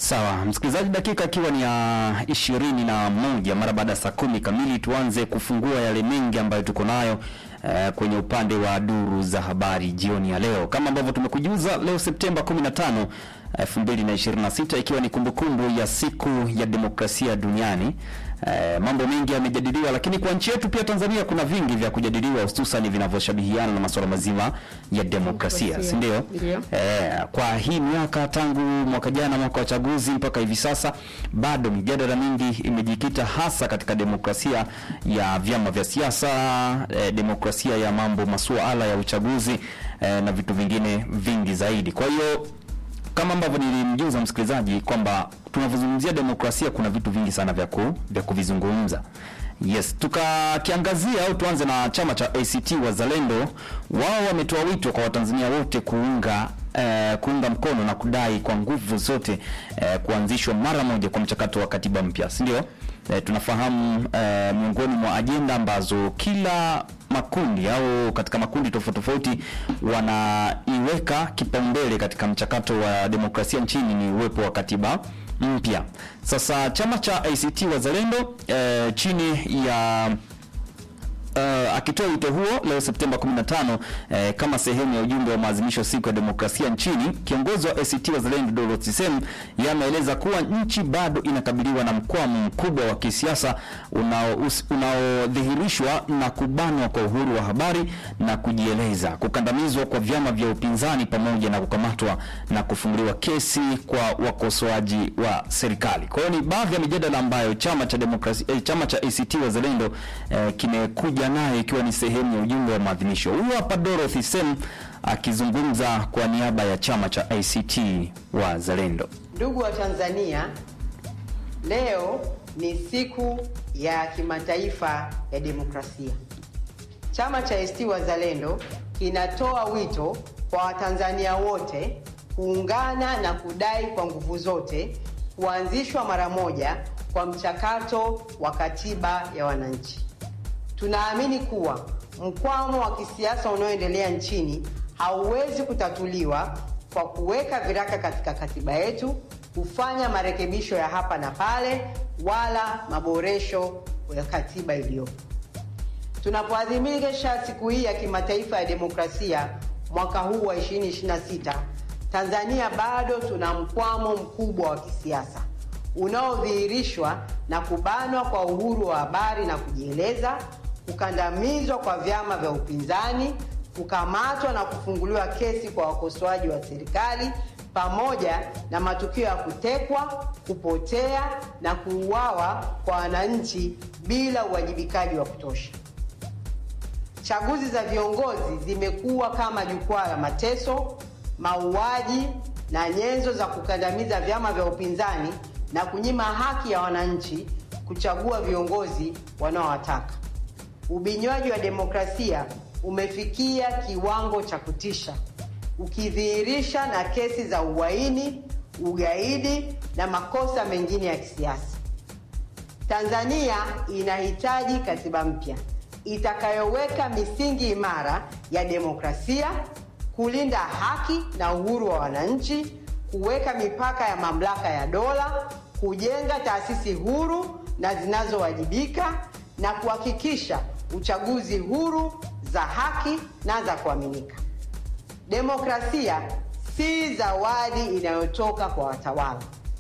Sawa msikilizaji, dakika ikiwa ni ya ishirini na moja mara baada ya saa kumi kamili, tuanze kufungua yale mengi ambayo tuko nayo eh, kwenye upande wa duru za habari jioni ya leo, kama ambavyo tumekujuza leo Septemba 15 2026 ikiwa ni kumbukumbu ya siku ya demokrasia duniani. Eh, mambo mengi yamejadiliwa, lakini kwa nchi yetu pia Tanzania kuna vingi vya kujadiliwa, hususan vinavyoshabihiana na masuala mazima ya demokrasia, si ndio? Ndio. Eh, kwa hii miaka tangu mwaka jana, mwaka wa chaguzi mpaka hivi sasa, bado mijadala mingi imejikita hasa katika demokrasia ya vyama vya siasa, eh, demokrasia ya mambo masuala ya uchaguzi eh, na vitu vingine vingi zaidi. Kwa hiyo kama ambavyo nilimjuza msikilizaji kwamba tunavyozungumzia demokrasia kuna vitu vingi sana vya ku, vya kuvizungumza. Yes, tukakiangazia au tuanze na chama cha ACT Wazalendo. Wao wametoa wito kwa Watanzania wote kuunga eh, kuunga mkono na kudai kwa nguvu zote eh, kuanzishwa mara moja kwa mchakato wa katiba mpya, si ndio? Eh, tunafahamu eh, miongoni mwa ajenda ambazo kila makundi au katika makundi tofauti tofauti wanaiweka kipaumbele katika mchakato wa demokrasia nchini ni uwepo wa katiba mpya. Sasa chama cha ACT Wazalendo eh, chini ya Uh, akitoa wito huo leo Septemba 15 eh, kama sehemu ya ujumbe wa maadhimisho siku ya demokrasia nchini, kiongozi wa ACT Wazalendo Dorothy Sem yeye ameeleza kuwa nchi bado inakabiliwa na mkwamo mkubwa wa kisiasa unao- unaodhihirishwa na kubanwa kwa uhuru wa habari na kujieleza, kukandamizwa kwa vyama vya upinzani pamoja na kukamatwa na kufunguliwa kesi kwa wakosoaji wa serikali. Kwa hiyo ni baadhi ya mijadala ambayo chama cha demokrasia eh, chama cha ACT Wazalendo eh, kimekuja nayo ikiwa ni sehemu ya ujumbe wa maadhimisho. Huyu hapa Dorothy Sem akizungumza kwa niaba ya chama cha ACT Wazalendo. Ndugu wa Tanzania, leo ni siku ya kimataifa ya demokrasia. Chama cha ACT Wazalendo kinatoa wito kwa Watanzania wote kuungana na kudai kwa nguvu zote kuanzishwa mara moja kwa mchakato wa katiba ya wananchi. Tunaamini kuwa mkwamo wa kisiasa unaoendelea nchini hauwezi kutatuliwa kwa kuweka viraka katika katiba yetu, kufanya marekebisho ya hapa na pale, wala maboresho ya katiba iliyopo. Tunapoadhimisha siku hii ya kimataifa ya demokrasia mwaka huu wa 2026, Tanzania bado tuna mkwamo mkubwa wa kisiasa unaodhihirishwa na kubanwa kwa uhuru wa habari na kujieleza, kukandamizwa kwa vyama vya upinzani, kukamatwa na kufunguliwa kesi kwa wakosoaji wa serikali, pamoja na matukio ya kutekwa, kupotea na kuuawa kwa wananchi bila uwajibikaji wa kutosha. Chaguzi za viongozi zimekuwa kama jukwaa la mateso, mauaji na nyenzo za kukandamiza vyama vya upinzani na kunyima haki ya wananchi kuchagua viongozi wanaowataka. Ubinywaji wa demokrasia umefikia kiwango cha kutisha, ukidhihirisha na kesi za uhaini, ugaidi na makosa mengine ya kisiasa. Tanzania inahitaji katiba mpya itakayoweka misingi imara ya demokrasia, kulinda haki na uhuru wa wananchi, kuweka mipaka ya mamlaka ya dola, kujenga taasisi huru na zinazowajibika na kuhakikisha uchaguzi huru, za haki na za kuaminika. Demokrasia si zawadi inayotoka kwa watawala,